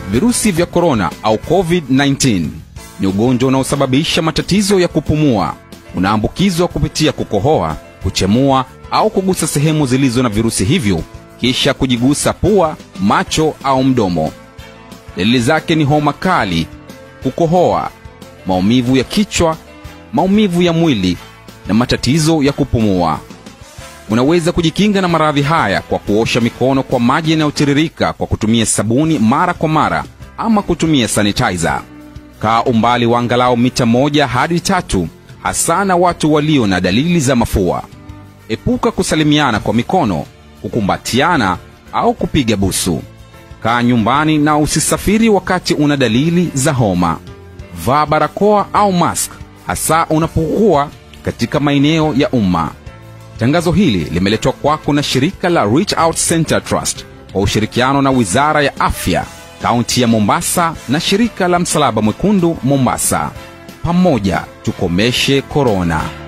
Virusi vya korona au COVID-19 ni ugonjwa unaosababisha matatizo ya kupumua. Unaambukizwa kupitia kukohoa, kuchemua au kugusa sehemu zilizo na virusi hivyo, kisha kujigusa pua, macho au mdomo. Dalili zake ni homa kali, kukohoa, maumivu ya kichwa, maumivu ya mwili na matatizo ya kupumua. Unaweza kujikinga na maradhi haya kwa kuosha mikono kwa maji yanayotiririka kwa kutumia sabuni mara kwa mara ama kutumia sanitizer. Kaa umbali wa angalau mita moja hadi tatu, hasa na watu walio na dalili za mafua. Epuka kusalimiana kwa mikono, kukumbatiana au kupiga busu. Kaa nyumbani na usisafiri wakati una dalili za homa. Vaa barakoa au mask, hasa unapokuwa katika maeneo ya umma. Tangazo hili limeletwa kwako na shirika la Reach Out Center Trust kwa ushirikiano na Wizara ya Afya, kaunti ya Mombasa na shirika la Msalaba Mwekundu Mombasa. Pamoja tukomeshe korona.